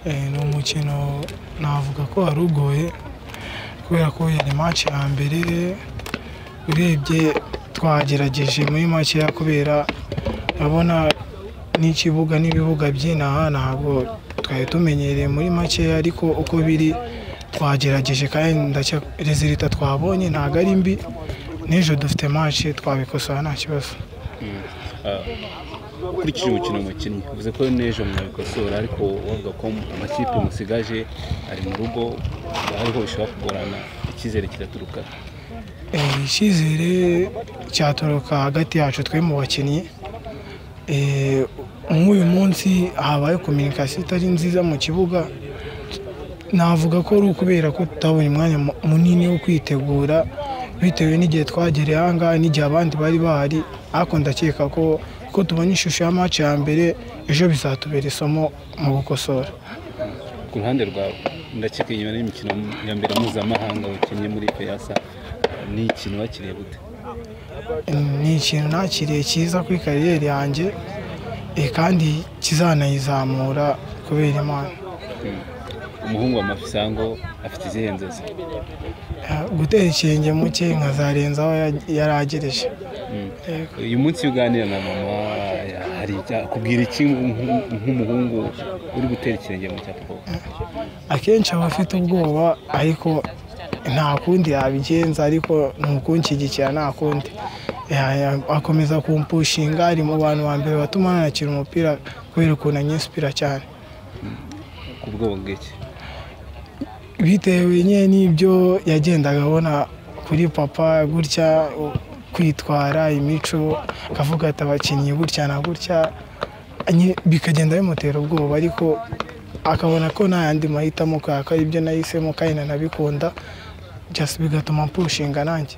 ni umukino navuga ko wari ugoye kubera ko yari match ya mbere urebye twagerageje muri makeya kubera urabona n'ikibuga n'ibibuga by'inaha ntabwo twari tumenyereye muri makeya ariko uko biri twagerageje kandi ndacya rezilita twabonye ntabwo ari mbi n'ejo dufite match twabikosora nta kibazo ukurikije umukino mukinnyi uvuze ko n'ejo mwabikosora ariko wavuga ko amakipe musigaje ari mu rugo ariho bishobora kugorana icyizere kiraturuka Eh, icyizere cyaturuka hagati yacu twe mu bakinnyi Eh, nk'uyu munsi habaye kominikasiyo itari nziza mu kibuga navuga ko ari ukubera ko tutabonye umwanya mu- munini wo kwitegura bitewe n'igihe twagereye aha ngaha n'igihe abandi bari bahari ariko ndakeka ko ko tubonye ishusho ya match ya mbere ejo bizatubera isomo mu gukosora ku ruhande rwawe ndakeka inyuma n'imikino ya mbere mpuzamahanga wakinnye muri peyasa ni ikintu wakiriye gute ni ikintu nakiriye cyiza kuri kariyeri yanjye eh, kandi kizanayizamura kubera imana umuhungu wa mafisango afite izihe nzozi Eh, gutera ikirenge muke nkazarenza aho ya- yari agereje Mm. Yego. uyu munsi iyo uganira na mama hari icya- akubwira iki nk'u- nk'umuhungu uri gutera ikirenge mu cyapa koko akenshi aba afite ubwoba ariko nta kundi yabigenza ariko ni ukunshyigikira nta kundi Ya- ya- akomeza kumpushinga ari mu bantu ba mbere batuma nanakira umupira kubera ukuntu anyisipira cyane ku bwoba bw'iki bitewe nyine n'ibyo yagendaga abona kuri papa gutya u- kwitwara imico akavuga ati abakinnyi gutya na gutya nye- bikagenda bimutera ubwoba ariko akabona ko nta yandi mahitamo kubera ko aribyo nahisemo kandi nanabikunda just bigatuma mpushinga nanjye